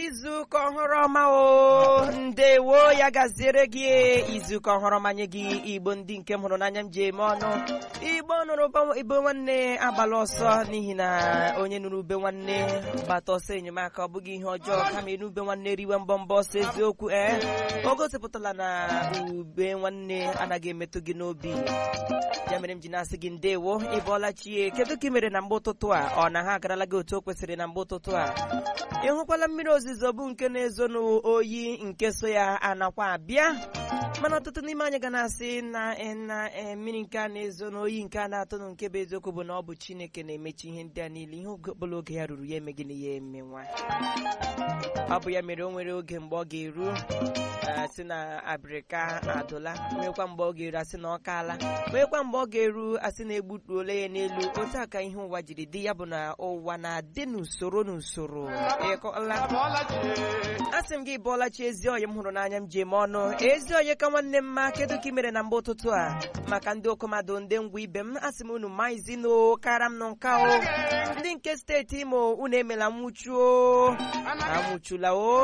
izuụka ọhụrụ ọma o ndewo ya gaziere gị izuụka ọhụrụ ọma nye gị igbo ndị nke m hụrụ n'anya m ji eme ọnụ igbo nụrụ ibe nwanne agbala ọsọ n'ihi na onye nụrụ ube nwanne gbata ọsọ enyemaka ọ bụghị ihe ọjọọ kama ịnụ ube nwanne riwe mbọ mbọ ọsọ eziokwu ee o gosipụtala na ube nwanne anaghị emetụ gị n'obi ya mere m ji na-asị gị ndewo ị bọọla chie kedu ka ị mere na mgbe ụtụtụ a ọ na ha agarala gị otu o kwesịrị na mgbe ụtụtụ a ị hụkwala mmiri ozuzo bụ nke na-ezo n'oyi nke so ya anakwa abịa mana ọtụtụ n'ime anyị ga na-asị na na mmiri nke a na-ezo n'oyi nke a na-atụ nụ nke bụ eziokwu bụ na ọ bụ chineke na-emechi ihe ndị a niile ihe ọbụla oge ya ruru ya eme gịnị ya eme nwa ọ bụ ya mere o nwere oge mgbe ọ ga-eru asị na abịrịka adụla nwekwa mgbe ọ ga-eru asị na ọ kaala nwekwa mgbe ọ ga-eru asị na egbutuole ya n'elu otu a ka ihe ụwa jiri dị ya bụ na ụwa na-adị n'usoro n'usoro ịkọla asị m gị bụọla chi ezi oyi m hụrụ n'anya m ji eme ọnụ ezi oyi ka nwanne m ma kedu ka ị mere na mgbe ụtụtụ a maka ndị okomado ndị ngwa ibe m asị m unu maizi no kara m nọ nka o ndị nke steeti imo unu emela nwụchuo anwụchula o